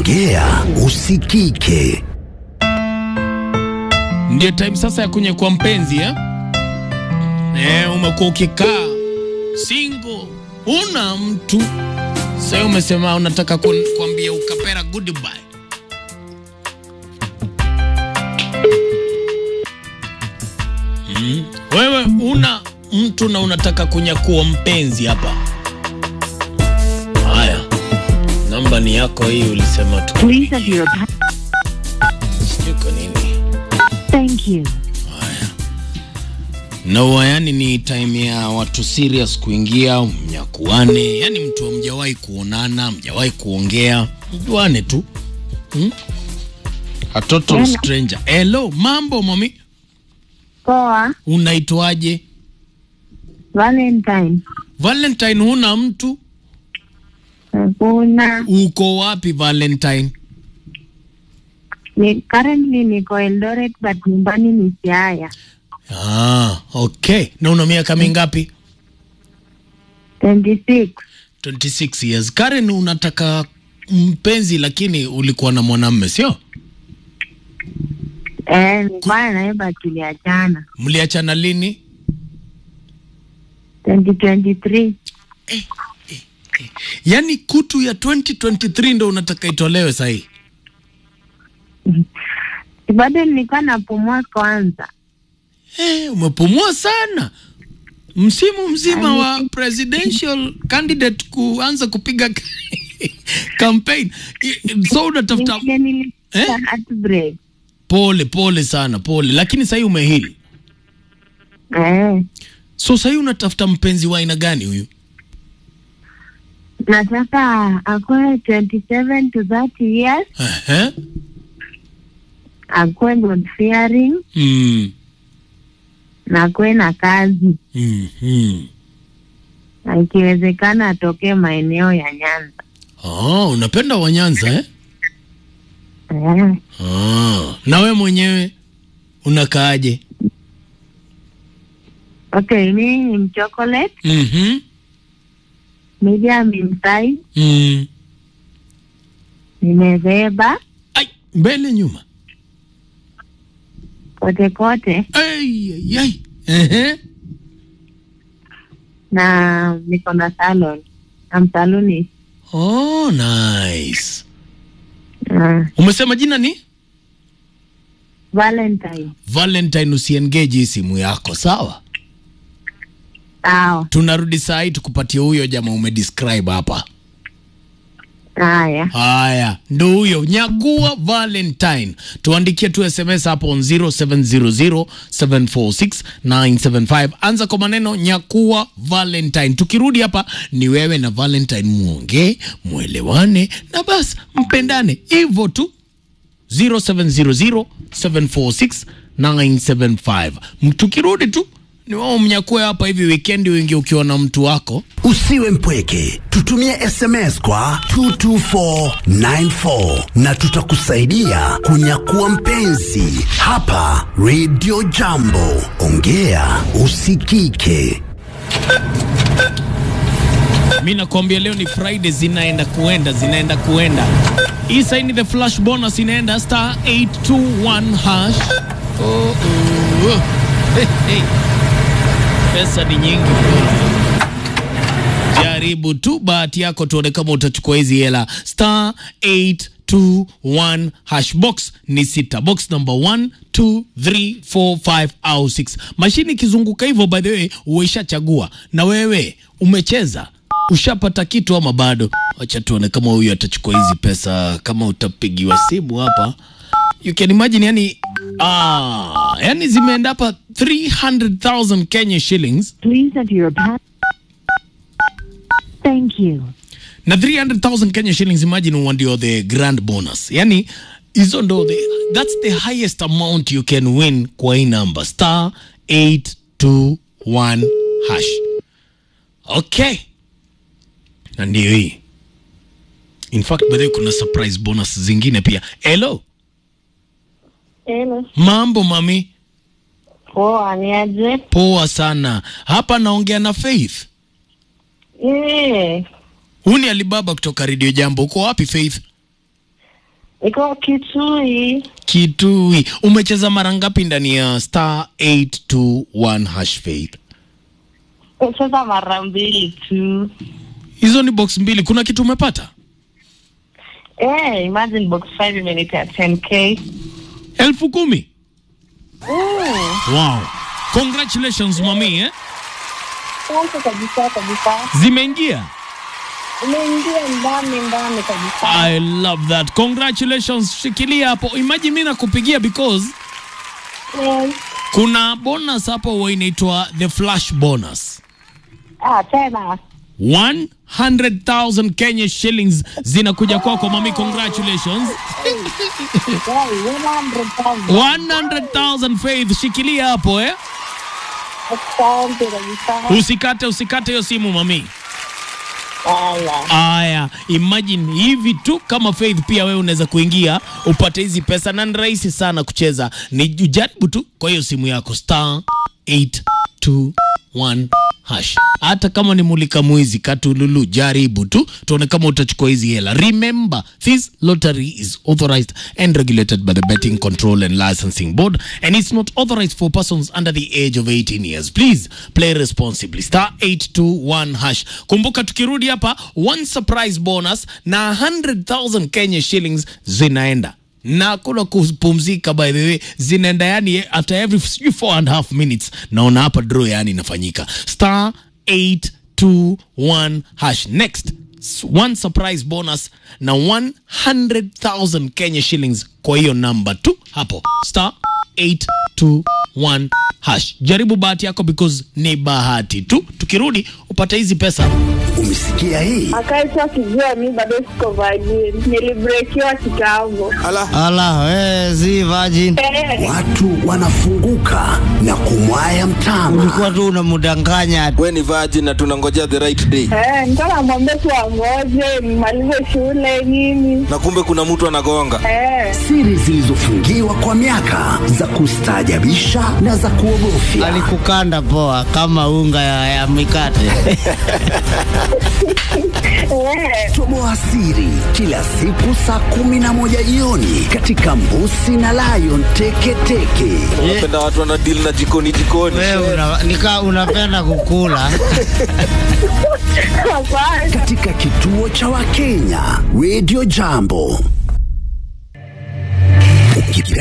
Ongea usikike. Ndio time sasa ya kunyekua mpenzi eh? Eh, umekuwa ukikaa single, una mtu sasa, umesema unataka kun- kuambia ukapera goodbye. Mm. Wewe una mtu na unataka kunyakua mpenzi hapa. Haya, namba ni yako hii, ulisema tu Please enter your pa- sijui kwa nini Thank you. No, yani ni time ya watu serious kuingia, mnyakuane, yani mtu hamjawahi kuonana, mjawahi kuongea, mjuane tu hmm? A total Hello. stranger. Hello, mambo mami, Poa. unaitwaje? Valentine. Valentine, huna mtu? Hakuna. Uko wapi Valentine? Ni currently niko Eldoret but nyumbani ni Siaya. Ah, okay. Na una miaka mingapi? 26. 26 years. Karen, unataka mpenzi lakini ulikuwa na mwanamume sio? Eh, nilikuwa naye but tuliachana. Mliachana lini? 2023. Yaani kutu ya 2023 ndo unataka itolewe sahii? Bado nilikuwa napumua kwanza. Eh, umepumua sana. Msimu mzima Ani- wa presidential candidate kuanza kupiga campaign. I- So unatafuta Nile nilipata Eh? heartbreak. pole pole sana pole, lakini sahii umehili. Eh. So sahii unatafuta mpenzi wa aina gani huyu? Nataka akuwe 27 to 30 years, Ehe. akuwe God fearing Mm. na akuwe na kazi. Mhm. Na ikiwezekana atokee maeneo ya Nyanza. Oh, unapenda Wanyanza eh? Eh. Ah. Na we mwenyewe unakaaje? Okay, mimi ni mchocolate, Mhm. medium in size, Mm. nimebeba Ai, mbele nyuma. kote kote Ai, ai, ai. Ehe. na niko na salon. I'm salonist. Oh, nice. Uh, Umesema jina ni Valentine. Valentine, usiengage hii simu yako sawa? Sawa. Tunarudi saa hii tukupatie huyo jamaa umedescribe hapa. Haya. Haya, ndo huyo nyagua Valentine. Tuandikie tu SMS hapo on 0700746975. Anza kwa maneno nyakua Valentine. Tukirudi hapa ni wewe na Valentine muongee, mwelewane na basi mpendane hivyo tu. 0700746975. Tukirudi tu ni wao mnyakue hapa hivi weekend wingi ukiwa na mtu wako. Usiwe mpweke, tutumie SMS kwa 22494 na tutakusaidia kunyakua mpenzi hapa Radio Jambo. Ongea usikike. mi nakwambia leo ni friday zinaenda kuenda zinaenda kuenda hii saini the flash bonus inaenda star 821 hash oh, oh, oh. Hey, hey. pesa ni nyingi jaribu tu bahati yako tuone kama utachukua hizi hela star 821 hash box ni sita box number 1 2 3 4 5 au 6 mashini ikizunguka hivyo by the way uishachagua na wewe umecheza ushapata kitu ama bado wacha tuone kama huyu atachukua hizi pesa kama utapigiwa simu hapa you can imagine yani ah, yani zimeenda hapa 300000 Kenya shillings Please enter your pa- Thank you. na 300000 Kenya shillings imagine huwa ndio the grand bonus yani hizo ndo the, that's the highest amount you can win kwa hii number star 821 hash okay na ndio hii in fact by the way kuna surprise bonus zingine pia hello Hello. mambo mami Poa, ni aje? poa sana hapa naongea na faith Eh, huu ni alibaba kutoka redio jambo uko wapi faith Iko Kitui. Kitui. Umecheza mara ngapi ndani ya star 821 hash faith? Cheza mara mbili tu. Hizo ni box mbili. Kuna kitu umepata? Eh, imagine box 5 imenipea 10k. elfu kumi. Mm. Wow. Congratulations mami eh? Asante kabisa kabisa. Zimeingia. Umeingia ndani ndani kabisa. I love that. Congratulations. Shikilia hapo. Imagine mimi nakupigia because Yes. kuna bonus hapo huwa inaitwa the flash bonus. Ah, tena. 100,000 Kenya shillings zinakuja kwako mami, congratulations. Hey, 100,000. 100,000 Faith, shikilia hapo eh. Asante kabisa. Usikate, usikate hiyo simu mami. Haya. Aya, imagine hivi tu kama Faith, pia wewe unaweza kuingia upate hizi pesa, na ni rahisi sana kucheza, ni ujaribu tu kwa hiyo simu yako star 821 hash. Hata kama ni mulika mwizi katululu, jaribu tu tuone kama utachukua hizi hela. Remember, this lottery is authorized and regulated by the Betting Control and Licensing Board and it's not authorized for persons under the age of 18 years. Please play responsibly. Star 821 hash. Kumbuka tukirudi hapa one surprise bonus na 100,000 Kenya shillings zinaenda na kuna kupumzika by the way zinaenda yani after every sijui four and a half minutes naona hapa draw yani inafanyika star 821 hash next s- one surprise bonus na 100,000 Kenya shillings kwa hiyo namba tu hapo star 821 hash jaribu bahati yako because ni bahati tu tukirudi upate hizi pesa Umesikia hii? Akaitwa akijua mi bado siko virgin. Nilibrekiwa kitambo. Ala, we, si virgin. Eh, Watu wanafunguka na kumwaya mtama. Ulikuwa tu unamdanganya. we ni virgin na tunangojea the right day eh, nilikuwa namwambia tu angoje nimalize shule nini. na kumbe kuna mtu anagonga Eh, Siri zilizofungiwa kwa miaka za kustaajabisha na za kuogofya. Alikukanda poa kama unga ya, ya mikate. eh, Toboa siri kila siku saa kumi na moja jioni katika Mbusi na Lion Teketeke. unapenda watu wana deal na jikoni jikoni Wewe una, nika unapenda kukula. hapana. katika kituo cha Wakenya Radio Jambo. Ukipenda